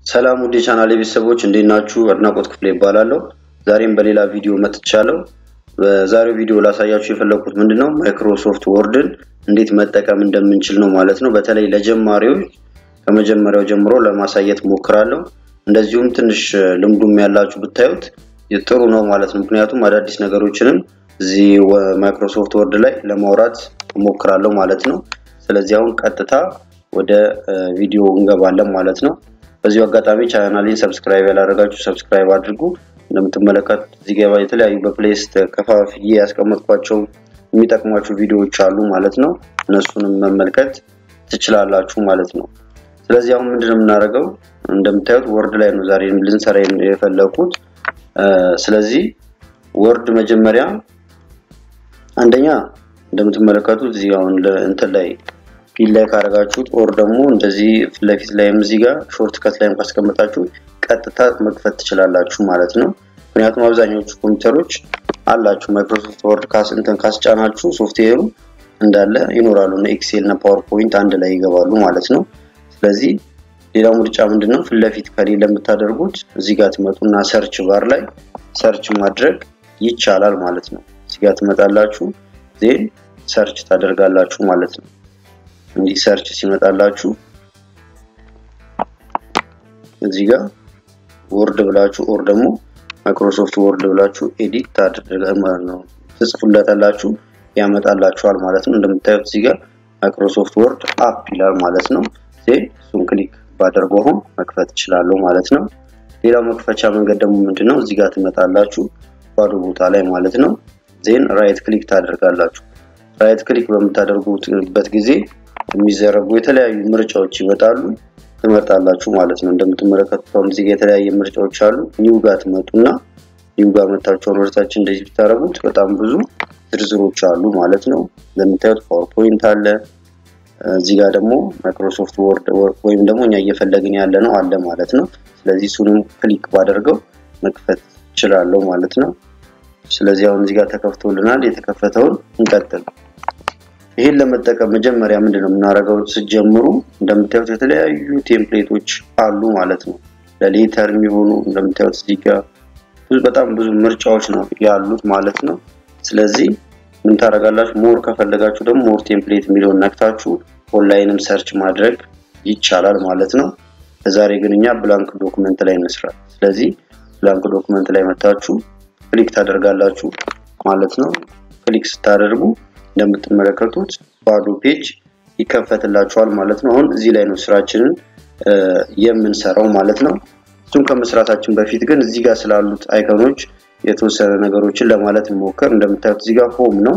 ሰላም ውድ የቻናሌ ቤተሰቦች እንዴት ናችሁ? አድናቆት ክፍሌ ይባላለሁ። ዛሬም በሌላ ቪዲዮ መጥቻለሁ። በዛሬው ቪዲዮ ላሳያችሁ የፈለኩት ምንድነው ማይክሮሶፍት ወርድን እንዴት መጠቀም እንደምንችል ነው ማለት ነው። በተለይ ለጀማሪዎች ከመጀመሪያው ጀምሮ ለማሳየት ሞክራለሁ። እንደዚሁም ትንሽ ልምዱም ያላችሁ ብታዩት ጥሩ ነው ማለት ነው። ምክንያቱም አዳዲስ ነገሮችንም እዚህ ማይክሮሶፍት ወርድ ላይ ለማውራት ሞክራለሁ ማለት ነው። ስለዚህ አሁን ቀጥታ ወደ ቪዲዮ እንገባለን ማለት ነው። በዚሁ አጋጣሚ ቻናሌን ሰብስክራይብ ያላደረጋችሁ ሰብስክራይብ አድርጉ። እንደምትመለከቱት እዚህ ጋር የተለያዩ በፕሌይስት ከፋፍዬ ያስቀመጥኳቸው የሚጠቅሟችሁ ቪዲዮዎች አሉ ማለት ነው። እነሱንም መመልከት ትችላላችሁ ማለት ነው። ስለዚህ አሁን ምንድነው የምናደርገው? እንደምታዩት ወርድ ላይ ነው ዛሬ ልንሰራ የፈለኩት። ስለዚህ ወርድ መጀመሪያ አንደኛ እንደምትመለከቱት እዚህ አሁን እንትን ላይ ፊት ላይ ካደረጋችሁት ኦር ደግሞ እንደዚህ ፊት ለፊት ላይም እዚህ ጋር ሾርት ከት ላይም ካስቀመጣችሁ ቀጥታ መክፈት ትችላላችሁ ማለት ነው። ምክንያቱም አብዛኛዎቹ ኮምፒውተሮች አላችሁ ማይክሮሶፍት ወርድ ካስ እንትን ካስጫናችሁ ሶፍትዌሩ እንዳለ ይኖራሉ እና ኤክሴል እና ፓወርፖይንት አንድ ላይ ይገባሉ ማለት ነው። ስለዚህ ሌላው ምርጫ ምንድነው ፊት ለፊት ከሌለ የምታደርጉት እዚህ ጋር ትመጡና ሰርች ባር ላይ ሰርች ማድረግ ይቻላል ማለት ነው። እዚህ ጋር ትመጣላችሁ ዜን ሰርች ታደርጋላችሁ ማለት ነው። እንዲህ ሰርች ሲመጣላችሁ እዚህ ጋር ወርድ ብላችሁ ኦር ደግሞ ማይክሮሶፍት ወርድ ብላችሁ ኤዲት ታደርጋ ማለት ነው ትጽፉለታላችሁ ያመጣላችኋል ማለት ነው። እንደምታዩት እዚህ ጋር ማይክሮሶፍት ወርድ አፕ ይላል ማለት ነው። ዜን እሱን ክሊክ ባደርገው አሁን መክፈት እችላለሁ ማለት ነው። ሌላው መክፈቻ መንገድ ደግሞ ምንድነው? እዚህ ጋር ትመጣላችሁ ባዶ ቦታ ላይ ማለት ነው። ዜን ራይት ክሊክ ታደርጋላችሁ። ራይት ክሊክ በምታደርጉበት ጊዜ የሚዘረጉ የተለያዩ ምርጫዎች ይመጣሉ ትመርጣላችሁ ማለት ነው። እንደምትመለከቱት አሁን እዚህ ጋር የተለያየ ምርጫዎች አሉ። ኒው ጋር ትመጡና ኒው ጋር መታችሁ ወርታችን እንደዚህ ብታደርጉት በጣም ብዙ ዝርዝሮች አሉ ማለት ነው። እንደምታዩት ፓወርፖይንት አለ። እዚህ ጋር ደግሞ ማይክሮሶፍት ወርድ ወይም ደግሞ እኛ እየፈለግን ያለ ነው አለ ማለት ነው። ስለዚህ እሱንም ክሊክ ባደርገው መክፈት እችላለሁ ማለት ነው። ስለዚህ አሁን እዚህ ጋር ተከፍቶልናል። የተከፈተውን እንቀጥል። ይህን ለመጠቀም መጀመሪያ ምንድነው የምናደርገው? ስትጀምሩ እንደምታዩት የተለያዩ ቴምፕሌቶች አሉ ማለት ነው። ለሌተር የሚሆኑ እንደምታዩት እዚህ ጋር በጣም ብዙ ምርጫዎች ነው ያሉት ማለት ነው። ስለዚህ ምን ታደርጋላችሁ? ሞር ከፈለጋችሁ ደግሞ ሞር ቴምፕሌት የሚለውን ነክታችሁ ኦንላይንም ሰርች ማድረግ ይቻላል ማለት ነው። ለዛሬ ግን እኛ ብላንክ ዶክመንት ላይ እንስራ። ስለዚህ ብላንክ ዶክመንት ላይ መታችሁ ክሊክ ታደርጋላችሁ ማለት ነው። ክሊክ ስታደርጉ እንደምትመለከቱት ባዶ ፔጅ ይከፈትላችኋል ማለት ነው። አሁን እዚህ ላይ ነው ስራችንን የምንሰራው ማለት ነው። እሱም ከመስራታችን በፊት ግን እዚህ ጋር ስላሉት አይከኖች የተወሰነ ነገሮችን ለማለት እንሞክር። እንደምታዩት እዚህ ጋር ሆም ነው።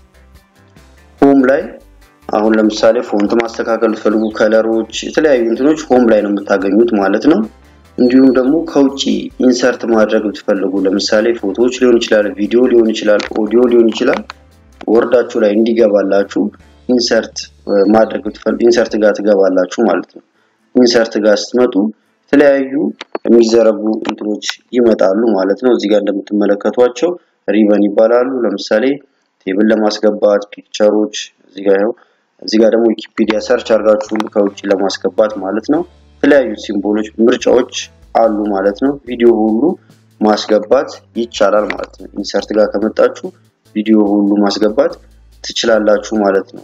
ሆም ላይ አሁን ለምሳሌ ፎንት ማስተካከል ፈልጉ፣ ከለሮች፣ የተለያዩ እንትኖች ሆም ላይ ነው የምታገኙት ማለት ነው። እንዲሁም ደግሞ ከውጭ ኢንሰርት ማድረግ ብትፈልጉ ለምሳሌ ፎቶዎች ሊሆን ይችላል፣ ቪዲዮ ሊሆን ይችላል፣ ኦዲዮ ሊሆን ይችላል ወርዳችሁ ላይ እንዲገባላችሁ ኢንሰርት ማድረግ ብትፈልጉ ኢንሰርት ጋር ትገባላችሁ ማለት ነው። ኢንሰርት ጋር ስትመጡ የተለያዩ የሚዘረጉ እንትኖች ይመጣሉ ማለት ነው። እዚህ ጋር እንደምትመለከቷቸው ሪበን ይባላሉ። ለምሳሌ ቴብል ለማስገባት ፒክቸሮች፣ እዚህ ጋር ያው እዚህ ጋር ደግሞ ዊኪፒዲያ ሰርች አድርጋችሁ ከውጭ ለማስገባት ማለት ነው። የተለያዩ ሲምቦሎች፣ ምርጫዎች አሉ ማለት ነው። ቪዲዮ ሁሉ ማስገባት ይቻላል ማለት ነው። ኢንሰርት ጋር ከመጣችሁ ቪዲዮ ሁሉ ማስገባት ትችላላችሁ ማለት ነው።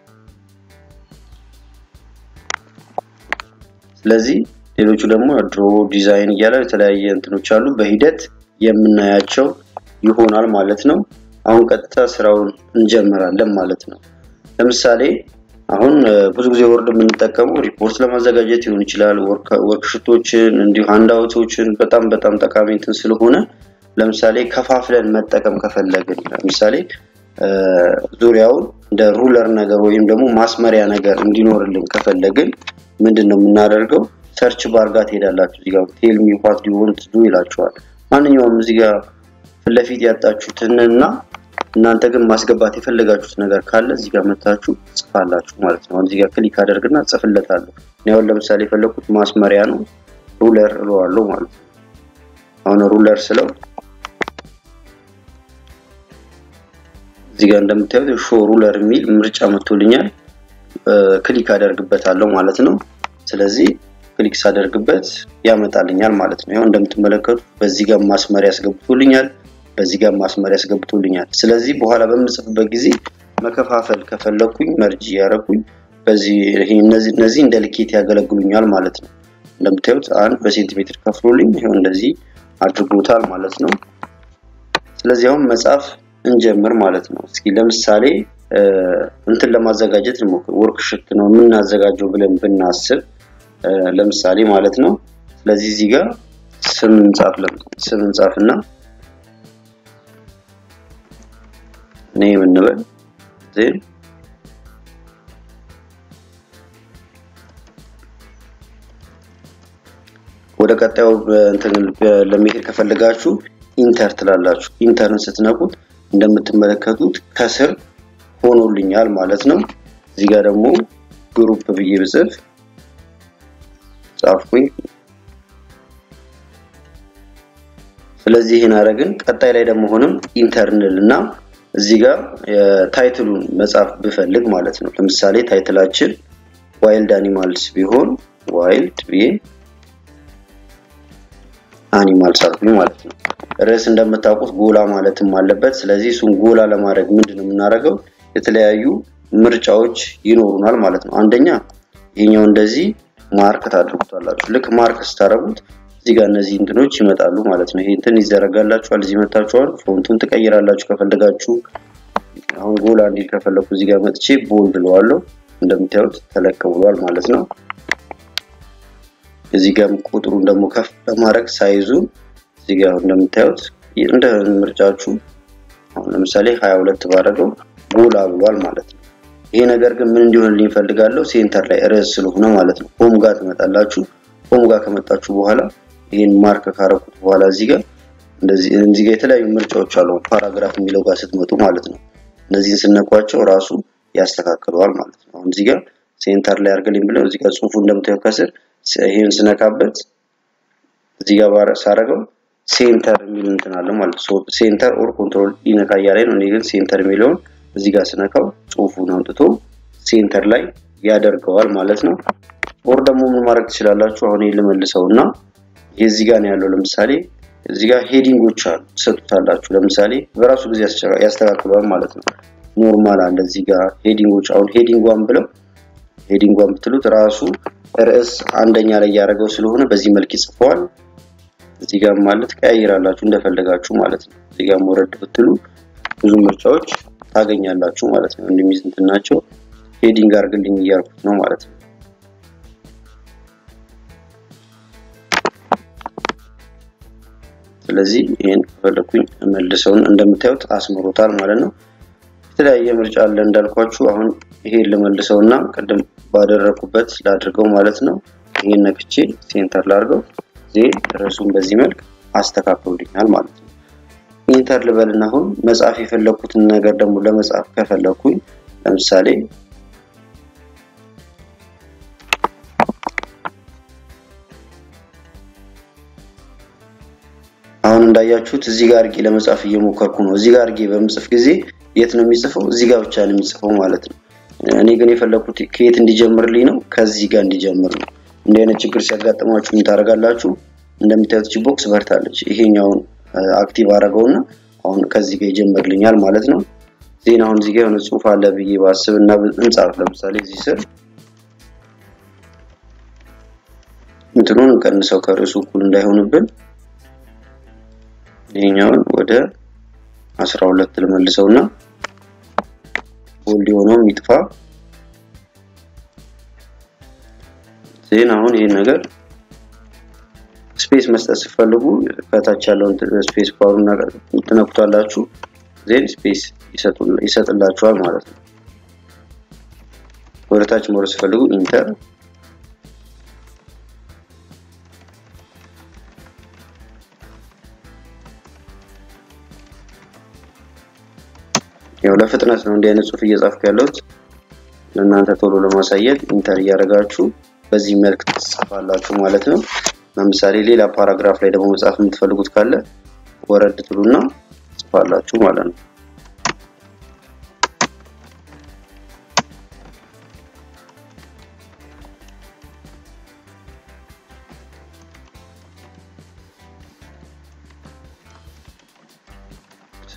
ስለዚህ ሌሎቹ ደግሞ ድሮ ዲዛይን እያለ የተለያየ እንትኖች አሉ በሂደት የምናያቸው ይሆናል ማለት ነው። አሁን ቀጥታ ስራውን እንጀምራለን ማለት ነው። ለምሳሌ አሁን ብዙ ጊዜ ወርድ የምንጠቀመው ሪፖርት ለማዘጋጀት ሊሆን ይችላል፣ ወርክሽቶችን እንዲሁ ሃንዳውቶችን በጣም በጣም ጠቃሚ እንትን ስለሆነ ለምሳሌ ከፋፍለን መጠቀም ከፈለግን ለምሳሌ ዙሪያውን እንደ ሩለር ነገር ወይም ደግሞ ማስመሪያ ነገር እንዲኖርልን ከፈለግን ምንድን ነው የምናደርገው? ሰርች ባር ጋር ትሄዳላችሁ። እዚህ ጋር ቴል ሚ ዋት ዱ ዋንት ዱ ይላችኋል። ማንኛውም እዚህ ጋር ፊት ለፊት ያጣችሁትን እና እናንተ ግን ማስገባት የፈለጋችሁት ነገር ካለ እዚህ ጋር መታችሁ ጽፋላችሁ ማለት ነው። አሁን እዚህ ጋር ክሊክ አደርግና ጽፍለታለሁ። እኔ አሁን ለምሳሌ የፈለኩት ማስመሪያ ነው፣ ሩለር እለዋለሁ ማለት ነው። አሁን ሩለር ስለው እዚህ ጋር እንደምታዩት ሾ ሩለር የሚል ምርጫ መጥቶልኛል። ክሊክ አደርግበታለሁ ማለት ነው። ስለዚህ ክሊክ ሳደርግበት ያመጣልኛል ማለት ነው። ያው እንደምትመለከቱት በዚህ ጋር ማስመሪያ ያስገብቶልኛል፣ በዚህ ጋር ማስመሪያ ያስገብቶልኛል። ስለዚህ በኋላ በምጽፍበት ጊዜ መከፋፈል ከፈለኩኝ መርጅ እያደረኩኝ በዚህ እነዚህ እነዚህ እንደ ልኬት ያገለግሉኛል ማለት ነው። እንደምታዩት አንድ በሴንቲሜትር ከፍሎልኝ ይኸው እንደዚህ አድርጎታል ማለት ነው። ስለዚህ አሁን መጻፍ እንጀምር ማለት ነው። እስኪ ለምሳሌ እንትን ለማዘጋጀት እንሞክር። ወርክሽት ነው የምናዘጋጀው ብለን ብናስብ ለምሳሌ ማለት ነው። ስለዚህ እዚህ ጋር ስም እንጻፍ ስም እንጻፍና ኔም እንበል ዜን ወደ ቀጣዩ እንትን ለመሄድ ከፈለጋችሁ ኢንተር ትላላችሁ። ኢንተርን ስትነኩት እንደምትመለከቱት ከስር ሆኖልኛል ማለት ነው። እዚህ ጋር ደግሞ ግሩፕ ብዬ ብጽፍ ጻፍኩኝ። ስለዚህ ይህን አረግን። ቀጣይ ላይ ደግሞ ሆነም ኢንተርንል እና እዚህ ጋር ታይትሉን መጻፍ ብፈልግ ማለት ነው። ለምሳሌ ታይትላችን ዋይልድ አኒማልስ ቢሆን ዋይልድ ብዬ አኒማልስ አልኩኝ ማለት ነው። ርዕስ እንደምታውቁት ጎላ ማለትም አለበት። ስለዚህ እሱን ጎላ ለማድረግ ምንድን ነው የምናደርገው? የተለያዩ ምርጫዎች ይኖሩናል ማለት ነው። አንደኛ ይሄኛው እንደዚህ ማርክ ታድርጉታላችሁ። ልክ ማርክ ስታደርጉት እዚህ ጋር እነዚህ እንትኖች ይመጣሉ ማለት ነው። ይሄ እንትን ይዘረጋላችኋል፣ እዚህ መታችኋል። ፎንቱን ትቀይራላችሁ ከፈለጋችሁ። አሁን ጎላ እንዲል ከፈለኩ እዚህ ጋር መጥቼ ቦልድ ብለዋለሁ። እንደምታዩት ተለቅ ብሏል ማለት ነው። እዚህ ጋር ቁጥሩን ደግሞ ከፍ ለማድረግ ሳይዙ እዚህ ጋር እንደምታዩት እንደ ምርጫችሁ አሁን ለምሳሌ 22 ባደረገው ጎላ ብሏል ማለት ነው። ይሄ ነገር ግን ምን እንዲሆንልኝ እፈልጋለሁ? ሴንተር ላይ ርዕስ ስለሆነ ማለት ነው። ሆም ጋር ትመጣላችሁ። ሆም ጋር ከመጣችሁ በኋላ ይሄን ማርክ ካረኩት በኋላ እዚህ ጋር እንደዚህ እዚህ ጋር የተለያዩ ምርጫዎች አሉ። ፓራግራፍ የሚለው ጋር ስትመጡ ማለት ነው። እነዚህን ስነኳቸው ራሱ ያስተካክለዋል ማለት ነው። አሁን እዚህ ጋር ሴንተር ላይ አድርግልኝ ብለው እዚህ ጋር ጽሁፉ እንደምታዩት ከስር ይሄን ስነካበት እዚህ ጋር ሳረገው ሴንተር የሚል እንትን አለ ማለት ነው። ሴንተር ኦር ኮንትሮል ይነካ እያለኝ ነው። እኔ ግን ሴንተር የሚለውን እዚህ ጋር ስነካው ጽሁፉን አምጥቶ ሴንተር ላይ ያደርገዋል ማለት ነው። ኦር ደግሞ ምን ማድረግ ትችላላችሁ? አሁን ይሄን ልመልሰው እና የዚህ ጋር ነው ያለው። ለምሳሌ እዚህ ጋር ሄዲንጎች አሉ ትሰጡታላችሁ። ለምሳሌ በራሱ ጊዜ ያስተካክለዋል ማለት ነው። ኖርማል አለ እዚህ ጋር ሄዲንጎች። አሁን ሄዲንጓን ብለው ሄዲንጓን ብትሉት ራሱ ርዕስ አንደኛ ላይ ያደረገው ስለሆነ በዚህ መልክ ይጽፈዋል። እዚህ ጋር ማለት ቀያይራላችሁ እንደፈለጋችሁ ማለት ነው። እዚህ ጋር ወረድ ብትሉ ብዙ ምርጫዎች ታገኛላችሁ ማለት ነው። እንደሚዝ እንትን ናቸው። ሄዲንግ አድርግልኝ እያልኩት ነው ማለት ነው። ስለዚህ ይሄን ከፈለኩኝ መልሰውን እንደምታዩት አስምሮታል ማለት ነው። የተለያየ ምርጫ አለ እንዳልኳችሁ። አሁን ይሄን ልመልሰውና ቅድም ባደረኩበት ላድርገው ማለት ነው። ይሄን ነክቼ ሴንተር ላድርገው ዜን ርዕሱን በዚህ መልክ አስተካክሉልኛል ማለት ነው። ኢንተር ልበልና አሁን መጻፍ የፈለኩትን ነገር ደግሞ ለመጻፍ ከፈለኩኝ ለምሳሌ አሁን እንዳያችሁት እዚህ ጋር አድርጌ ለመጻፍ እየሞከርኩ ነው። እዚህ ጋር አድርጌ በምጽፍ ጊዜ የት ነው የሚጽፈው? እዚህ ጋር ብቻ ነው የሚጽፈው ማለት ነው። እኔ ግን የፈለኩት ከየት እንዲጀምርልኝ ነው? ከዚህ ጋር እንዲጀምር ነው። እንዲህ አይነት ችግር ሲያጋጥማችሁ ምን ታደርጋላችሁ? እንደምታዩት ቦክስ በርታለች። ይሄኛውን አክቲቭ አደረገውና አሁን ከዚህ ጋር ይጀምርልኛል ማለት ነው። ዜና አሁን እዚህ ጋር የሆነ ጽሁፍ አለ ብዬ ባስብ እና እንጻፍ። ለምሳሌ እዚህ ስር እንትኑን እንቀንሰው ከርዕሱ እኩል እንዳይሆንብን ይሄኛውን ወደ 12 ልመልሰውና ቦልድ የሆነውም ይጥፋ። ዜን አሁን ይሄን ነገር ስፔስ መስጠት ስትፈልጉ ከታች ያለውን ስፔስ ባሩን ትነኩታላችሁ። ዜን ስፔስ ይሰጥላችኋል ማለት ነው። ወደ ታች መውረድ ስትፈልጉ ኢንተር ያው ለፍጥነት ነው እንዲህ አይነት ጽሁፍ እየጻፍኩ ያለሁት ለእናንተ ቶሎ ለማሳየት ኢንተር እያደረጋችሁ በዚህ መልክ ትጽፋላችሁ ማለት ነው። ለምሳሌ ሌላ ፓራግራፍ ላይ ደግሞ መጻፍ የምትፈልጉት ካለ ወረድ ትሉና ጽፋላችሁ ማለት ነው።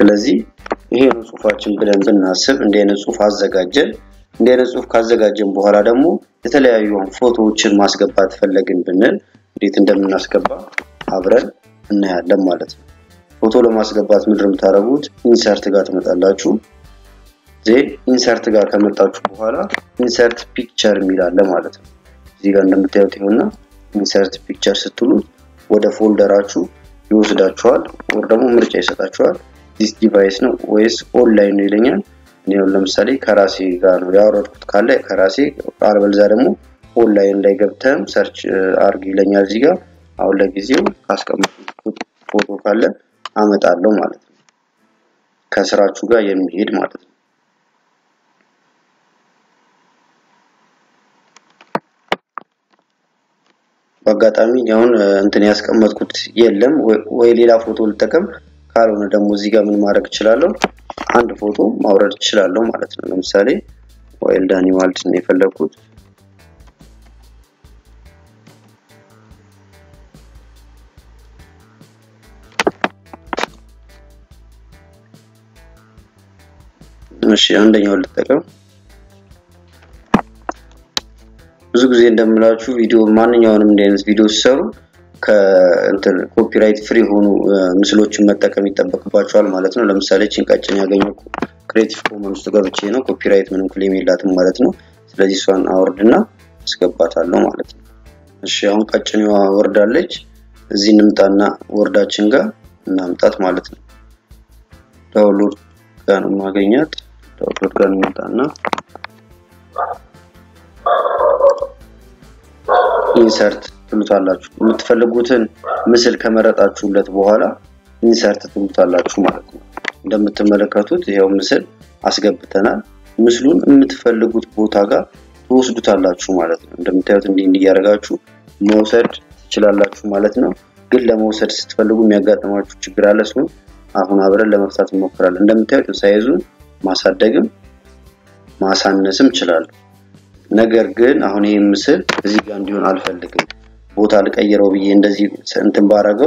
ስለዚህ ይሄ ነው ጽሁፋችን ብለን ብናስብ እንዲህ አይነት ጽሁፍ አዘጋጀን። እንዲህ አይነት ጽሁፍ ካዘጋጀን በኋላ ደግሞ የተለያዩ ፎቶዎችን ማስገባት ፈለግን ብንል እንዴት እንደምናስገባ አብረን እናያለን ማለት ነው። ፎቶ ለማስገባት ምንድን የምታደርጉት ኢንሰርት ጋር ትመጣላችሁ። ዜን ኢንሰርት ጋር ከመጣችሁ በኋላ ኢንሰርት ፒክቸር የሚል አለ ማለት ነው። እዚህ ጋር እንደምታዩት ይሆንና ኢንሰርት ፒክቸር ስትሉት ወደ ፎልደራችሁ ይወስዳችኋል፣ ወር ደግሞ ምርጫ ይሰጣችኋል። ዲስ ዲቫይስ ነው ወይስ ኦንላይን ነው ይለኛል። እኔ ለምሳሌ ከራሴ ጋር ነው ያወረድኩት ካለ ከራሴ አልበለዚያ ደግሞ ኦንላይን ላይ ገብተም ሰርች አርግ ይለኛል። እዚህ ጋር አሁን ለጊዜው ካስቀመጥኩት ፎቶ ካለ አመጣለሁ ማለት ነው። ከስራችሁ ጋር የሚሄድ ማለት ነው። በአጋጣሚ አሁን እንትን ያስቀመጥኩት የለም ወይ ሌላ ፎቶ ልጠቀም፣ ካልሆነ ደግሞ እዚህ ጋር ምን ማድረግ እችላለሁ? አንድ ፎቶ ማውረድ እችላለሁ ማለት ነው። ለምሳሌ ዋይልድ አኒማልስ ነው የፈለግኩት። እሺ አንደኛው ልጠቀም። ብዙ ጊዜ እንደምላችሁ ቪዲዮ ማንኛውንም እንዲህ አይነት ቪዲዮ ሲሰሩ ከእንትን ኮፒራይት ፍሪ የሆኑ ምስሎችን መጠቀም ይጠበቅባቸዋል ማለት ነው። ለምሳሌ ጭንቃጭን ያገኘው ክሬቲቭ ኮመንስ ውስጥ ገብቼ ነው። ኮፒራይት ምንም ክሌም የላትም ማለት ነው። ስለዚህ እሷን አወርድና አስገባታለሁ ማለት ነው። እሺ አሁን ቀጭኔዋ ወርዳለች። እዚህ እንምጣና ወርዳችን ጋር እናምጣት ማለት ነው። ዳውንሎድ ጋር ነው ማገኛት። ዳውንሎድ ጋር እንምጣና ኢንሰርት ትሉታላችሁ። የምትፈልጉትን ምስል ከመረጣችሁለት በኋላ ኢንሰርት ትሉታላችሁ ማለት ነው። እንደምትመለከቱት ይኸው ምስል አስገብተናል። ምስሉን የምትፈልጉት ቦታ ጋር ትወስዱታላችሁ ማለት ነው። እንደምታዩት እንዲህ እንዲህ እያደረጋችሁ መውሰድ ትችላላችሁ ማለት ነው። ግን ለመውሰድ ስትፈልጉ የሚያጋጥማችሁ ችግር አለ። እሱን አሁን አብረን ለመፍታት እንሞክራለን። እንደምታዩት ሳይዙን ማሳደግም ማሳነስም እችላለሁ። ነገር ግን አሁን ይህ ምስል እዚህ ጋር እንዲሆን አልፈልግም። ቦታ ልቀይረው ብዬ እንደዚህ እንትን ባረገው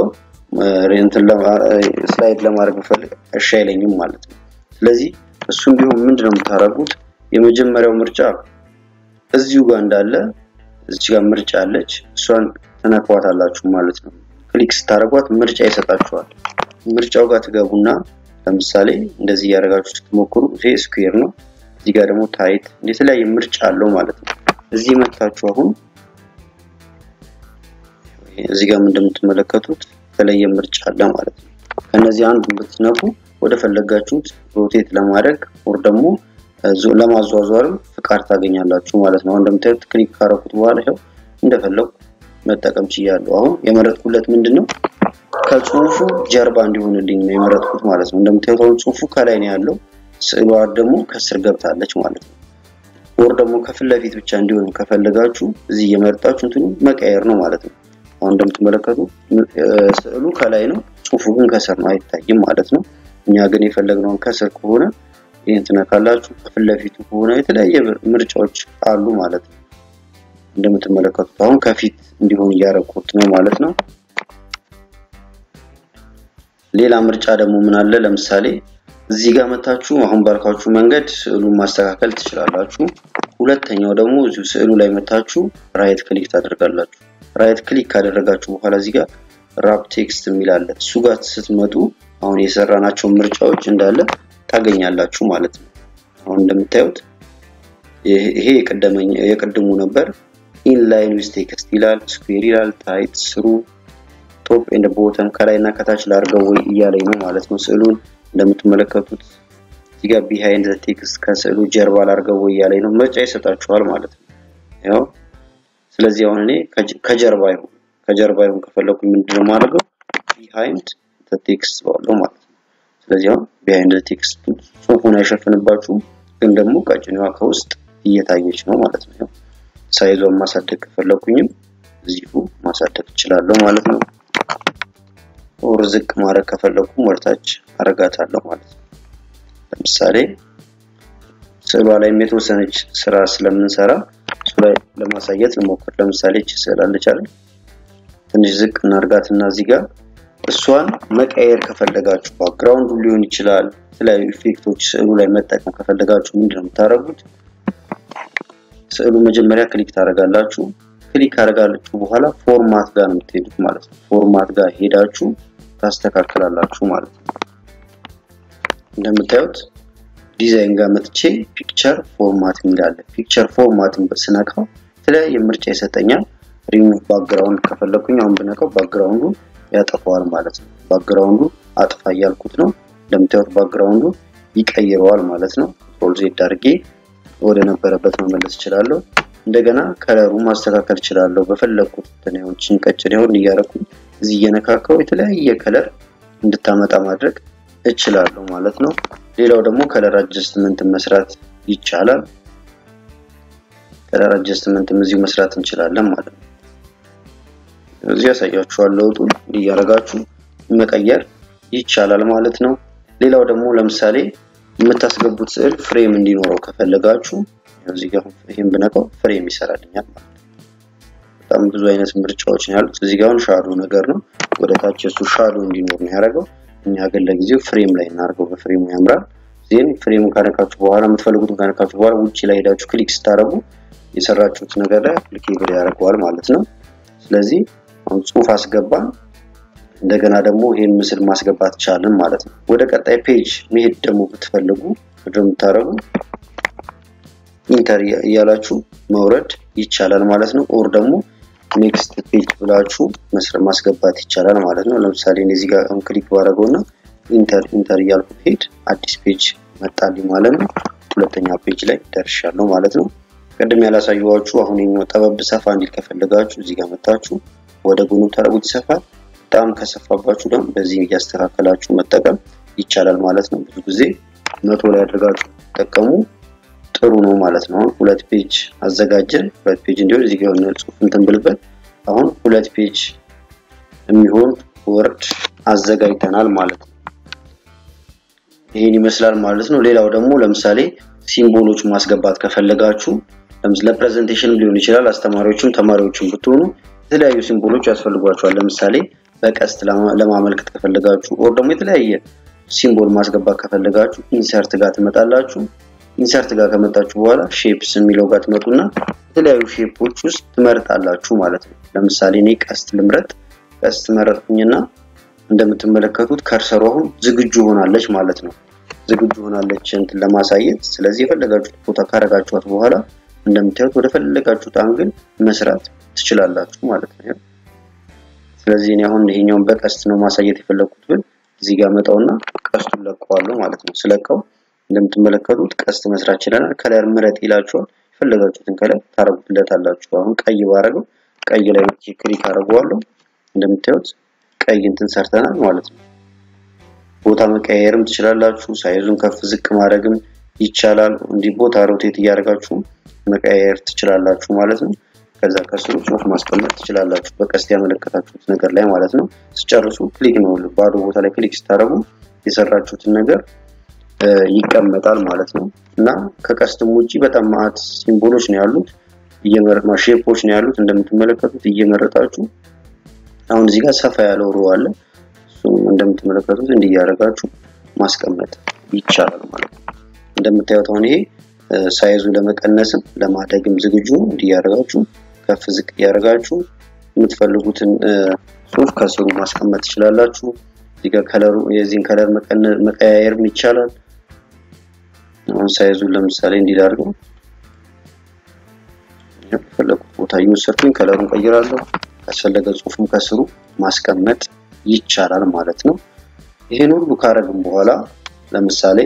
ስላይድ ለማድረግ ብፈልግ እሺ አይለኝም ማለት ነው። ስለዚህ እሱም ቢሆን ምንድነው የምታደርጉት? የመጀመሪያው ምርጫ እዚሁ ጋር እንዳለ እዚህ ጋር ምርጫ አለች። እሷን ትነኳታላችሁ ማለት ነው። ክሊክ ስታደርጓት ምርጫ ይሰጣችኋል። ምርጫው ጋር ትገቡና ለምሳሌ እንደዚህ እያደረጋችሁ ስትሞክሩ ይሄ ስኩዌር ነው። እዚህ ጋር ደግሞ ታይት የተለያየ ምርጫ አለው ማለት ነው። እዚህ መታችሁ አሁን እዚህ ጋር እንደምትመለከቱት የተለየ ምርጫ አለ ማለት ነው። ከነዚህ አንዱን ብትነኩ ወደ ፈለጋችሁት ሮቴት ለማድረግ ወር ደግሞ ለማዟዟርም ፍቃድ ታገኛላችሁ ማለት ነው። እንደምታዩት ክሊክ ካረኩት በኋላ ይኸው እንደፈለጉ መጠቀም ችያለሁ። አሁን የመረጥኩለት ምንድን ነው ከጽሁፉ ጀርባ እንዲሆንልኝ ነው የመረጥኩት ማለት ነው። እንደምታዩት አሁን ጽሁፉ ከላይ ነው ያለው፣ ስዕሏ ደግሞ ከስር ገብታለች ማለት ነው። ወር ደግሞ ከፊት ለፊት ብቻ እንዲሆን ከፈለጋችሁ እዚህ እየመረጣችሁ እንትኑ መቀየር ነው ማለት ነው። አሁን እንደምትመለከቱ ስዕሉ ከላይ ነው፣ ጽሁፉ ግን ከስር ነው፣ አይታይም ማለት ነው። እኛ ግን የፈለግነውን ከስር ከሆነ ይህን ትነካላችሁ። ከፊት ለፊቱ ከሆነ የተለያየ ምርጫዎች አሉ ማለት ነው። እንደምትመለከቱት አሁን ከፊት እንዲሆን እያደረኩት ነው ማለት ነው። ሌላ ምርጫ ደግሞ ምን አለ? ለምሳሌ እዚህ ጋር መታችሁ አሁን ባልኳችሁ መንገድ ስዕሉን ማስተካከል ትችላላችሁ። ሁለተኛው ደግሞ እዚሁ ስዕሉ ላይ መታችሁ ራይት ክሊክ ታደርጋላችሁ። ራይት ክሊክ ካደረጋችሁ በኋላ እዚህ ጋር ራፕ ቴክስት የሚል አለ። እሱ ጋር ስትመጡ አሁን የሰራናቸው ምርጫዎች እንዳለ ታገኛላችሁ ማለት ነው። አሁን እንደምታዩት ይሄ የቅድሙ ነበር። ኢንላይን ዊዝ ቴክስት ይላል፣ ስኩዌር ይላል፣ ታይት፣ ስሩ፣ ቶፕ ኤንድ ቦተም ከላይ እና ከታች ላድርገው ወይ እያለኝ ነው ማለት ነው። ስዕሉን እንደምትመለከቱት እዚህ ጋር ቢሃይንድ ቴክስት ከስዕሉ ጀርባ ላድርገው ወይ እያለኝ ነው። ምርጫ ይሰጣችኋል ማለት ነው። ያው ስለዚህ አሁን እኔ ከጀርባ ይሁን ከጀርባ ይሁን ከፈለኩኝ ምንድነው የማደርገው ቢሃይንድ ቴክስት ባለው ማለት ነው። ስለዚህ አሁን ቢሃይንድ ቴክስት ጽሁፉን አይሸፍንባችሁም፣ ግን ደግሞ ቀጭኔዋ ከውስጥ እየታየች ነው ማለት ነው። ሳይዟን ማሳደግ ከፈለኩኝም እዚሁ ማሳደግ እችላለሁ ማለት ነው። ኦር ዝቅ ማድረግ ከፈለኩም ወደታች አረጋታለሁ ማለት ነው። ለምሳሌ ስዕሏ ላይም የተወሰነች ስራ ስለምንሰራ እሱ ላይ ለማሳየት ልሞክር። ለምሳሌ እቺ ስዕል አለች አይደል? ትንሽ ዝቅ እናርጋትና እዚህ ጋር እሷን መቀየር ከፈለጋችሁ ባክግራውንዱ ሊሆን ይችላል የተለያዩ ኢፌክቶች ስዕሉ ላይ መጠቀም ከፈለጋችሁ ምንድን ነው የምታደርጉት? ስዕሉ መጀመሪያ ክሊክ ታደርጋላችሁ። ክሊክ ካደረጋችሁ በኋላ ፎርማት ጋር ነው የምትሄዱት ማለት ነው። ፎርማት ጋር ሄዳችሁ ታስተካክላላችሁ ማለት ነው። እንደምታዩት ዲዛይን ጋር መጥቼ ፒክቸር ፎርማት የሚላለ ፒክቸር ፎርማትን ስነካው የተለያየ ምርጫ ይሰጠኛል። ሪሙቭ ባክግራውንድ ከፈለኩኝ አሁን ብነካው ባክግራውንዱ ያጠፋዋል ማለት ነው። ባክግራውንዱ አጥፋ እያልኩት ነው። እንደምታዩት ባክግራውንዱ ይቀይረዋል ማለት ነው። ኮንትሮል ዜድ አድርጌ ወደ ነበረበት መመለስ እችላለሁ። እንደገና ከለሩ ማስተካከል እችላለሁ። በፈለኩት ተናዮችን ቀጭን ይሆን እያረኩኝ እዚህ እየነካካው የተለያየ ከለር እንድታመጣ ማድረግ እችላለሁ ማለት ነው። ሌላው ደግሞ ከለር አጀስትመንት መስራት ይቻላል። ከለር አጀስትመንትም እዚሁ መስራት እንችላለን ማለት ነው። እዚህ ያሳያችኋል ለውጡን እያደረጋችሁ መቀየር ይቻላል ማለት ነው። ሌላው ደግሞ ለምሳሌ የምታስገቡት ስዕል ፍሬም እንዲኖረው ከፈለጋችሁ እዚህ ጋር ይሄን ብነካው ፍሬም ይሰራልኛል ማለት ነው። በጣም ብዙ አይነት ምርጫዎች ነው ያሉት። እዚህ ጋር ሻዶ ነገር ነው። ወደ ታች እሱ ሻዶ እንዲኖር ነው ያደረገው። እኛ ግን ለጊዜው ፍሬም ላይ እናድርገው። በፍሬሙ ያምራል። ዜን ፍሬሙን ካነካችሁ በኋላ የምትፈልጉትን ካነካችሁ በኋላ ውጭ ላይ ሄዳችሁ ክሊክ ስታደርጉ የሰራችሁት ነገር ላይ አፕሊኬብል ያደርገዋል ማለት ነው። ስለዚህ አሁን ጽሁፍ አስገባን። እንደገና ደግሞ ይሄን ምስል ማስገባት ቻልን ማለት ነው። ወደ ቀጣይ ፔጅ መሄድ ደግሞ ብትፈልጉ ምንድን ነው የምታደርጉ? ኢንተር እያላችሁ መውረድ ይቻላል ማለት ነው። ኦር ደግሞ ኔክስት ፔጅ ብላችሁ መስረ ማስገባት ይቻላል ማለት ነው። ለምሳሌ እዚህ ጋር አሁን ክሊክ ባደረገውና ኢንተር ኢንተር እያልኩ ሄድ አዲስ ፔጅ መጣልኝ ማለት ነው። ሁለተኛ ፔጅ ላይ ደርሻለሁ ማለት ነው። ቅድም ያላሳየኋችሁ አሁን የኛው ጠበብ ሰፋ እንዲል ከፈለጋችሁ እዚህ ጋር መጣችሁ ወደ ጎኑ ታረጉት ይሰፋል። በጣም ከሰፋባችሁ ደግሞ በዚህ እያስተካከላችሁ መጠቀም ይቻላል ማለት ነው። ብዙ ጊዜ መቶ ላይ አድርጋችሁ ተጠቀሙ ጥሩ ነው ማለት ነው። አሁን ሁለት ፔጅ አዘጋጀን። ሁለት ፔጅ እንዲሆን እዚህ ጋር የሆነ ጽሁፍ እንትን ብልበት አሁን ሁለት ፔጅ የሚሆን ወርድ አዘጋጅተናል ማለት ነው። ይህን ይመስላል ማለት ነው። ሌላው ደግሞ ለምሳሌ ሲምቦሎች ማስገባት ከፈለጋችሁ ለፕሬዘንቴሽን ሊሆን ይችላል። አስተማሪዎችም ተማሪዎችም ብትሆኑ የተለያዩ ሲምቦሎች ያስፈልጓቸዋል። ለምሳሌ በቀስት ለማመልከት ከፈለጋችሁ ኦር ደግሞ የተለያየ ሲምቦል ማስገባት ከፈለጋችሁ ኢንሰርት ጋር ትመጣላችሁ። ኢንሰርት ጋር ከመጣችሁ በኋላ ሼፕስ የሚለው ጋር ትመጡና የተለያዩ ሼፖች ውስጥ ትመርጣላችሁ ማለት ነው። ለምሳሌ እኔ ቀስት ልምረጥ። ቀስት መረጥኩኝና እንደምትመለከቱት ከርሰሩ አሁን ዝግጁ ሆናለች ማለት ነው። ዝግጁ ሆናለች እንትን ለማሳየት። ስለዚህ የፈለጋችሁት ቦታ ካረጋችኋት በኋላ እንደምታዩት ወደ ፈለጋችሁት አንግል መስራት ትችላላችሁ ማለት ነው። ስለዚህ እኔ አሁን ይሄኛውን በቀስት ነው ማሳየት የፈለኩት ብል እዚህ ጋር መጣውና ቀስቱን ለቀዋለሁ ማለት ነው። ስለቀው እንደምትመለከቱት ቀስት መስራት ይችላል። ከለር ምረጥ ይላችኋል። የፈለጋችሁትን ከለር ታረጉለታላችሁ። አሁን ቀይ ባረገው ቀይ ላይ ክሊክ አደርገዋለሁ። እንደምታዩት ቀይ እንትን ሰርተናል ማለት ነው። ቦታ መቀያየርም ትችላላችሁ። ሳይዙን ከፍ ዝቅ ማድረግም ይቻላል። እንዲህ ቦታ ሮቴት እያደረጋችሁ መቀያየር ትችላላችሁ ማለት ነው። ከዛ ከስሩ ጽሁፍ ማስቀመጥ ትችላላችሁ በቀስት ያመለከታችሁት ነገር ላይ ማለት ነው። ስጨርሱ ክሊክ ነው ባዶ ቦታ ላይ ክሊክ ስታደርጉ የሰራችሁትን ነገር ይቀመጣል ማለት ነው። እና ከቀስትም ውጪ በጣም ማአት ሲምቦሎች ነው ያሉት፣ እየመረጥ ሼፖች ነው ያሉት እንደምትመለከቱት እየመረጣችሁ አሁን እዚህ ጋር ሰፋ ያለው ሮ አለ። እሱም እንደምትመለከቱት እንዲህ እያደረጋችሁ ማስቀመጥ ይቻላል ማለት ነው። እንደምታዩት አሁን ይሄ ሳይዙ ለመቀነስም ለማደግም ዝግጁ ነው። እንዲህ እያደረጋችሁ ከፍ ዝቅ እያደረጋችሁ የምትፈልጉትን ጽሁፍ ከስሩ ማስቀመጥ ትችላላችሁ። እዚህ ጋር ከለሩ የዚህን ከለር መቀያየርም ይቻላል። አሁን ሳይዙን ለምሳሌ እንዲዳርገው የፈለጉት ቦታ እየወሰድኩኝ ከለሩን ቀይራለሁ። ካስፈለገ ጽሁፍም ከስሩ ማስቀመጥ ይቻላል ማለት ነው። ይሄን ሁሉ ካረግም በኋላ ለምሳሌ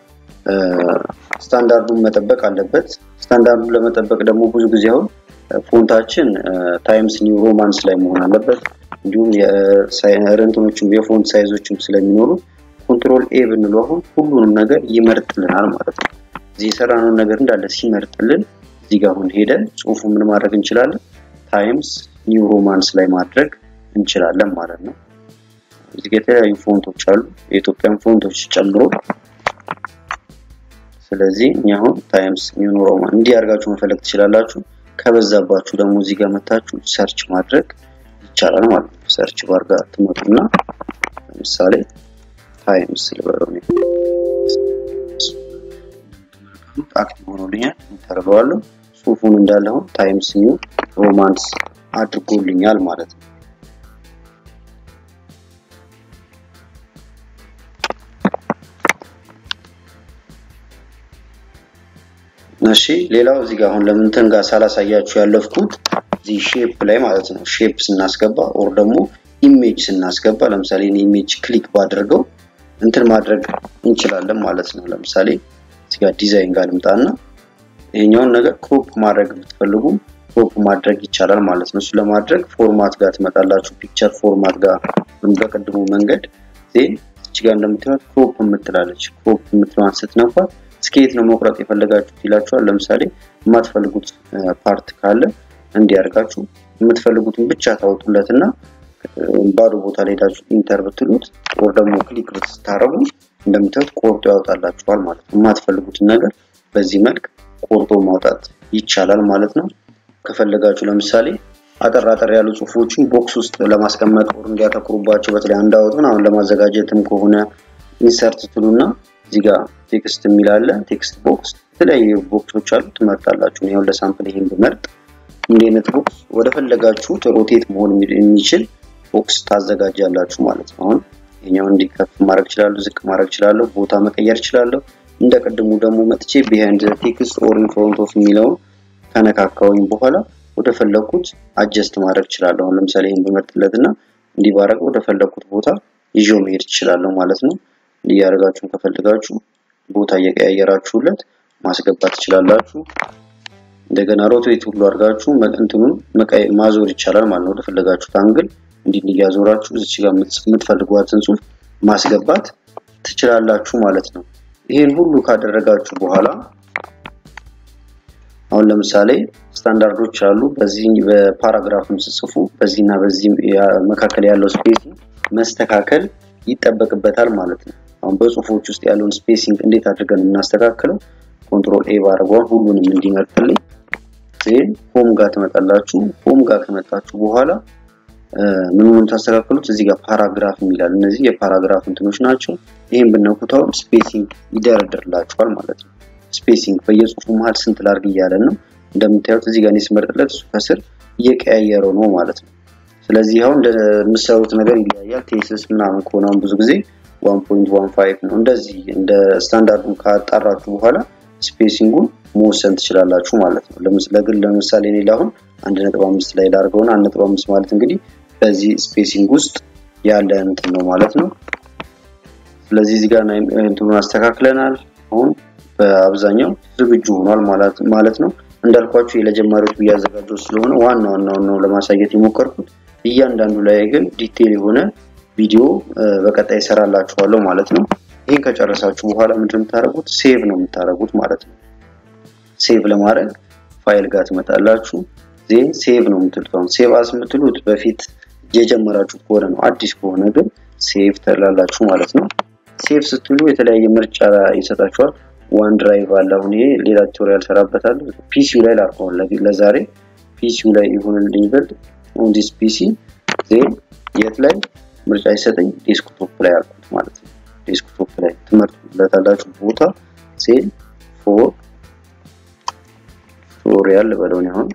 ስታንዳርዱን መጠበቅ አለበት። ስታንዳርዱን ለመጠበቅ ደግሞ ብዙ ጊዜ አሁን ፎንታችን ታይምስ ኒው ሮማንስ ላይ መሆን አለበት። እንዲሁም የረንትኖችም የፎንት ሳይዞችም ስለሚኖሩ ኮንትሮል ኤ ብንለው አሁን ሁሉንም ነገር ይመርጥልናል ማለት ነው። እዚህ የሰራነውን ነገር እንዳለ ሲመርጥልን እዚህ ጋር አሁን ሄደን ጽሁፉ ምን ማድረግ እንችላለን? ታይምስ ኒው ሮማንስ ላይ ማድረግ እንችላለን ማለት ነው። እዚህ ጋር የተለያዩ ፎንቶች አሉ የኢትዮጵያን ፎንቶች ጨምሮ። ስለዚህ እኛ አሁን ታይምስ ኒው ሮማን እንዲህ አድርጋችሁ መፈለግ ትችላላችሁ። ከበዛባችሁ ደግሞ እዚህ ጋር መታችሁ ሰርች ማድረግ ይቻላል ማለት ነው። ሰርች ባር ጋር ትመጡና ለምሳሌ ታይምስ ልበለው አክቲቭ ሆኖልኛል። ተርበዋለሁ ጽሁፉን እንዳለ አሁን ታይምስ ኒው ሮማንስ አድርጎልኛል ማለት ነው። እሺ ሌላው እዚህ ጋር አሁን ለምንትን ጋር ሳላሳያችሁ ያለፍኩት እዚህ ሼፕ ላይ ማለት ነው። ሼፕ ስናስገባ ኦር ደግሞ ኢሜጅ ስናስገባ ለምሳሌ እኔ ኢሜጅ ክሊክ ባድርገው እንትን ማድረግ እንችላለን ማለት ነው። ለምሳሌ እዚህ ጋር ዲዛይን ጋር ልምጣና ይሄኛውን ነገር ክሮፕ ማድረግ ብትፈልጉ ክሮፕ ማድረግ ይቻላል ማለት ነው። እሱ ለማድረግ ፎርማት ጋር ትመጣላችሁ። ፒክቸር ፎርማት ጋር በቅድሙ መንገድ ዜን እዚህ ጋር እንደምታዩት ክሮፕ የምትላለች ክሮፕ የምትለዋን ስትነኳት እስከየት ነው መቁረጥ የፈለጋችሁት ይላችኋል። ለምሳሌ የማትፈልጉት ፓርት ካለ እንዲያርጋችሁ የምትፈልጉትን ብቻ ታወጡለትና ባዶ ቦታ ላይ ሄዳችሁ ኢንተር ብትሉት ወር ደግሞ ክሊክ ብታረጉ እንደምታዩት ቆርጦ ያወጣላችኋል ማለት ነው። የማትፈልጉትን ነገር በዚህ መልክ ቆርጦ ማውጣት ይቻላል ማለት ነው። ከፈለጋችሁ ለምሳሌ አጠር አጠር ያሉ ጽሁፎችን ቦክስ ውስጥ ለማስቀመጥ ወር እንዲያተኩሩባቸው በተለይ አንዳወጡን አሁን ለማዘጋጀትም ከሆነ ኢንሰርት ትሉና እዚህ ጋር ቴክስት የሚል አለ። ቴክስት ቦክስ የተለያዩ ቦክሶች አሉ፣ ትመርጣላችሁ። ይሁን ለሳምፕል ይሄን ብመርጥ እንዲህ አይነት ቦክስ ወደ ፈለጋችሁት ሮቴት መሆን የሚችል ቦክስ ታዘጋጃላችሁ ማለት ነው። አሁን ይሄኛው እንዲከፍ ማድረግ እችላለሁ፣ ዝቅ ማድረግ እችላለሁ፣ ቦታ መቀየር እችላለሁ። እንደ ቅድሙ ደግሞ መጥቼ ቢሃይንድ ቴክስት ኦር ኢን ፍሮንት ኦፍ የሚለውን ከነካካውኝ በኋላ ወደ ፈለኩት አጀስት ማድረግ እችላለሁ። አሁን ለምሳሌ ይሄን ብመርጥለትና እንዲህ ባረገው ወደ ፈለኩት ቦታ ይዤው መሄድ እችላለሁ ማለት ነው። እያደረጋችሁን ከፈልጋችሁ ቦታ እየቀያየራችሁለት ማስገባት ትችላላችሁ። እንደገና ሮቴት ሁሉ አድርጋችሁ እንትኑን ማዞር ይቻላል ማለት ነው። ወደፈለጋችሁት አንግል እንዲህ እያዞራችሁ እዚች ጋር የምትፈልጓትን ጽሁፍ ማስገባት ትችላላችሁ ማለት ነው። ይሄን ሁሉ ካደረጋችሁ በኋላ አሁን ለምሳሌ ስታንዳርዶች አሉ። በዚህ በፓራግራፍም ስጽፉ በዚህና በዚህ መካከል ያለው ስፔሲንግ መስተካከል ይጠበቅበታል ማለት ነው። አሁን በጽሁፎች ውስጥ ያለውን ስፔሲንግ እንዴት አድርገን የምናስተካክለው ኮንትሮል ኤ ባረጓን ሁሉንም እንዲመርጥልኝ ዜን ሆም ጋር ትመጣላችሁ። ሆም ጋር ከመጣችሁ በኋላ ምን ምን ታስተካክሉት እዚህ ጋር ፓራግራፍ የሚላል እነዚህ የፓራግራፍ እንትኖች ናቸው። ይህን ብነኩት አሁን ስፔሲንግ ይደረድርላችኋል ማለት ነው። ስፔሲንግ በየጽሁፉ መሀል ስንት ላርግ እያለን ነው። እንደምታዩት እዚህ ጋር ስመርጥለት እሱ ከስር እየቀያየረው ነው ማለት ነው። ስለዚህ አሁን እንደምሰሩት ነገር ይለያያል። ቴስስ ምናምን ከሆነ አሁን ብዙ ጊዜ 1.15 ነው። እንደዚህ እንደ ስታንዳርዱን ካጣራችሁ በኋላ ስፔሲንጉን መወሰን ትችላላችሁ ማለት ነው። ለግል ለምሳሌ እኔ አሁን 1.5 ላይ ላድርገውና 1.5 ማለት እንግዲህ በዚህ ስፔሲንግ ውስጥ ያለ እንትን ነው ማለት ነው። ስለዚህ እዚህ ጋር እንትኑን አስተካክለናል። አሁን በአብዛኛው ዝግጁ ሆኗል ማለት ነው። እንዳልኳችሁ ለጀማሪዎች እያዘጋጀው ስለሆነ ዋና ዋናውን ነው ለማሳየት የሞከርኩት። እያንዳንዱ ላይ ግን ዲቴል የሆነ ቪዲዮ በቀጣይ ይሰራላችኋለሁ ማለት ነው። ይህን ከጨረሳችሁ በኋላ ምንድን የምታደርጉት ሴቭ ነው የምታደርጉት ማለት ነው። ሴቭ ለማድረግ ፋይል ጋር ትመጣላችሁ። ዜን ሴቭ ነው የምትሉት። አሁን ሴቭ አስ የምትሉት በፊት የጀመራችሁ ከሆነ ነው። አዲስ ከሆነ ግን ሴቭ ትላላችሁ ማለት ነው። ሴቭ ስትሉ የተለያየ ምርጫ ይሰጣችኋል። ዋን ድራይቭ አለ። አሁን ይሄ ሌላ ቱቶሪያል ሰራበታል። ፒሲዩ ላይ ላርፈውን ለዛሬ ፒሲዩ ላይ ይሁንልኝ ብል ኦን ዲስ ፒሲ ዜን የት ላይ ምርጫ ይሰጠኝ ዴስክቶፕ ላይ አልኩት ማለት ነው። ዴስክቶፕ ላይ ትመርጡለታላችሁ ቦታ ሴል ፎር ቱቶሪያል በለውን አሁን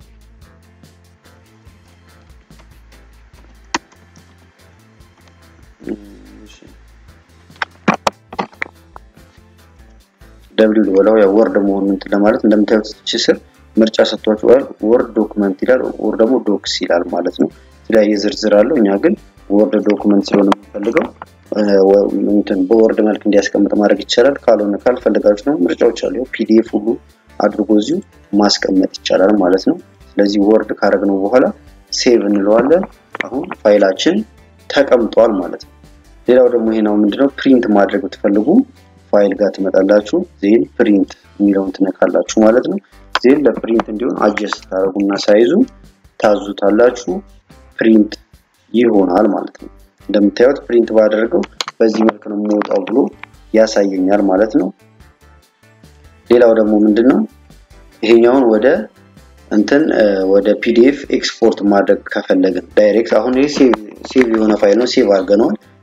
ደብሊው ልበለው ያው ወርድ መሆኑን እንትን ለማለት እንደምታዩት እቺ ስር ምርጫ ሰጥቷችኋል። ወርድ ዶክመንት ይላል ወር ደግሞ ዶክስ ይላል ማለት ነው። የተለያየ ዝርዝር አለው። እኛ ግን ወርድ ዶክመንት ስለሆነ የምንፈልገው እንትን በወርድ መልክ እንዲያስቀምጥ ማድረግ ይቻላል። ካልሆነ ካልፈለጋችሁ ነው ምርጫዎች አሉ። ፒዲኤፍ ሁሉ አድርጎ እዚሁ ማስቀመጥ ይቻላል ማለት ነው። ስለዚህ ወርድ ካደረግነው በኋላ ሴቭ እንለዋለን። አሁን ፋይላችን ተቀምጧል ማለት ነው። ሌላው ደግሞ ይሄ ነው ምንድነው ፕሪንት ማድረግ ብትፈልጉ ፋይል ጋር ትመጣላችሁ። ዜን ፕሪንት የሚለውን ትነካላችሁ ማለት ነው። ዜን ለፕሪንት እንዲሆን አጀስት ታደርጉና ሳይዙ ታዙታላችሁ። ፕሪንት ይሆናል ማለት ነው። እንደምታዩት ፕሪንት ባደርገው በዚህ መልክ ነው የሚወጣው ብሎ ያሳየኛል ማለት ነው። ሌላው ደግሞ ምንድነው ይሄኛውን ወደ እንትን ወደ ፒዲኤፍ ኤክስፖርት ማድረግ ከፈለግን ዳይሬክት አሁን ይሄ ሴቭ የሆነ ፋይል ነው፣ ሴቭ አድርገነዋል።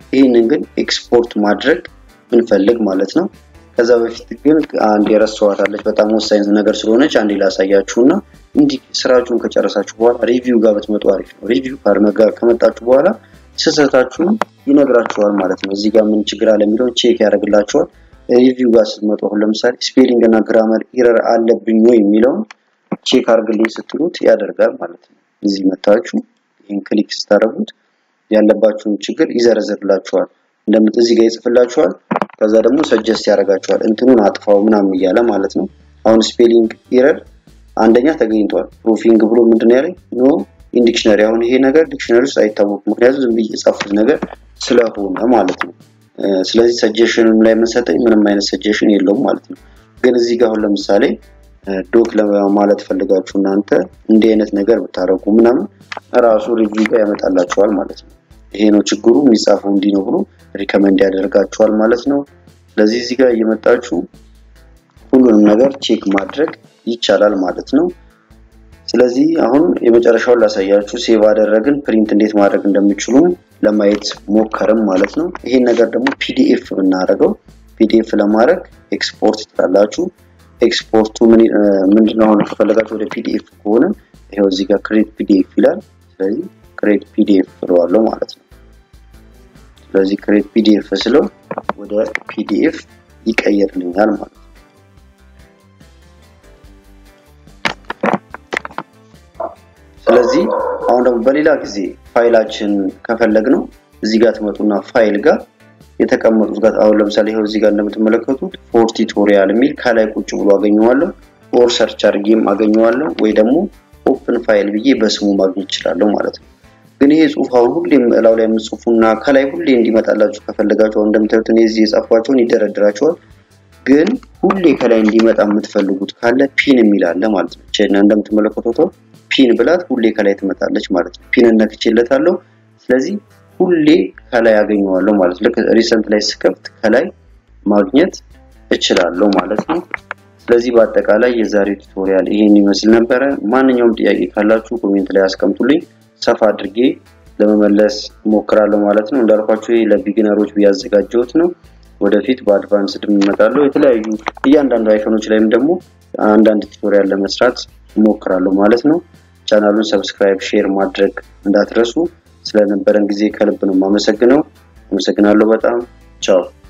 ይህንን ግን ኤክስፖርት ማድረግ ብንፈልግ ማለት ነው። ከዛ በፊት ግን አንድ የረሳኋት አለች በጣም ወሳኝ ነገር ስለሆነች አንዴ ላሳያችሁ እና እንዲህ ስራችሁን ከጨረሳችሁ በኋላ ሪቪው ጋር ብትመጡ አሪፍ ነው። ሪቪው ጋር ከመጣችሁ በኋላ ስህተታችሁን ይነግራችኋል ማለት ነው። እዚህ ጋር ምን ችግር አለ የሚለውን ቼክ ያደርግላችኋል። ሪቪው ጋር ስትመጡ አሁን ለምሳሌ ስፔሊንግ እና ግራመር ኢረር አለብኝ ወይ የሚለውን ቼክ አድርግልኝ ስትሉት ያደርጋል ማለት ነው። እዚህ መታችሁ ይህን ክሊክ ስታደርጉት ያለባችሁን ችግር ይዘረዝርላችኋል። እንደምት እዚህ ጋር ይጽፍላችኋል። ከዛ ደግሞ ሰጀስት ያደርጋችኋል እንትኑን አጥፋው ምናምን እያለ ማለት ነው። አሁን ስፔሊንግ ኢረር አንደኛ ተገኝቷል። ፕሩፊንግ ብሎ ምንድን ነው ያለኝ ኖ ኢን ዲክሽነሪ። አሁን ይሄ ነገር ዲክሽነሪ ውስጥ አይታወቅም፣ ምክንያቱም ዝም ብዬ የጻፉት ነገር ስለሆነ ማለት ነው። ስለዚህ ሰጀሽንም ላይ የምንሰጠኝ ምንም አይነት ሰጀሽን የለውም ማለት ነው። ግን እዚህ ጋር አሁን ለምሳሌ ዶክ ለማለት ፈልጋችሁ እናንተ እንዲህ አይነት ነገር ብታረጉ ምናምን ራሱ ሪቪው ጋር ያመጣላችኋል ማለት ነው። ይሄ ነው ችግሩ የሚጻፈው እንዲህ ነው ብሎ ሪከመንድ ያደርጋችኋል ማለት ነው። ስለዚህ እዚህ ጋር እየመጣችሁ ሁሉንም ነገር ቼክ ማድረግ ይቻላል ማለት ነው። ስለዚህ አሁን የመጨረሻውን ላሳያችሁ። ሴቭ አደረግን ፕሪንት እንዴት ማድረግ እንደሚችሉ ለማየት ሞከርም ማለት ነው። ይሄን ነገር ደግሞ ፒዲኤፍ ብናደርገው ፒዲኤፍ ለማድረግ ኤክስፖርት ትላላችሁ። ኤክስፖርቱ ምንድነው? አሁን ከፈለጋችሁ ወደ ፒዲኤፍ ከሆነ ይሄው እዚህ ጋር ክሬት ፒዲኤፍ ይላል። ስለዚህ ክሬት ፒዲኤፍ ብለዋለሁ ማለት ነው። ስለዚህ ክሬት ፒዲኤፍ ስለው ወደ ፒዲኤፍ ይቀየርልኛል ማለት ነው። ስለዚህ አሁን ደግሞ በሌላ ጊዜ ፋይላችን ከፈለግ ነው እዚህ ጋር ትመጡና ፋይል ጋር የተቀመጡት ጋር አሁን ለምሳሌ ይኸው እዚህ ጋር እንደምትመለከቱት ፎር ቲቶሪያል የሚል ከላይ ቁጭ ብሎ አገኘዋለሁ። ኦር ሰርች አድርጌም አገኘዋለሁ ወይ ደግሞ ኦፕን ፋይል ብዬ በስሙ ማግኘት እችላለሁ ማለት ነው። ግን ይሄ ጽሁፍ አሁን ሁሌም እላው ላይ የምጽፉና ከላይ ሁሌ እንዲመጣላችሁ ከፈለጋችሁ አሁን እንደምታዩት እኔ እዚህ የጻፏቸውን ይደረድራቸዋል። ግን ሁሌ ከላይ እንዲመጣ የምትፈልጉት ካለ ፒን የሚል አለ ማለት ነው። ቼና እንደምትመለከቱት ፒን ብላት ሁሌ ከላይ ትመጣለች ማለት ነው። ፒን ነክቼለታለሁ። ስለዚህ ሁሌ ከላይ ያገኘዋለሁ ማለት ልክ ሪሰንት ላይ ስከፍት ከላይ ማግኘት እችላለሁ ማለት ነው። ስለዚህ በአጠቃላይ የዛሬው ቱቶሪያል ይሄን ይመስል ነበረ። ማንኛውም ጥያቄ ካላችሁ ኮሜንት ላይ አስቀምጡልኝ። ሰፋ አድርጌ ለመመለስ ሞክራለሁ ማለት ነው። እንዳልኳችሁ ይሄ ለቢጊነሮች ያዘጋጀሁት ነው። ወደፊት በአድቫንስድ እመጣለሁ። የተለያዩ እያንዳንዱ አይፎኖች ላይም ደግሞ አንዳንድ ቱቶሪያል ለመስራት ሞክራለሁ ማለት ነው። ቻናሉን ሰብስክራይብ፣ ሼር ማድረግ እንዳትረሱ። ስለነበረን ጊዜ ከልብ ነው የማመሰግነው። አመሰግናለሁ በጣም ቻው።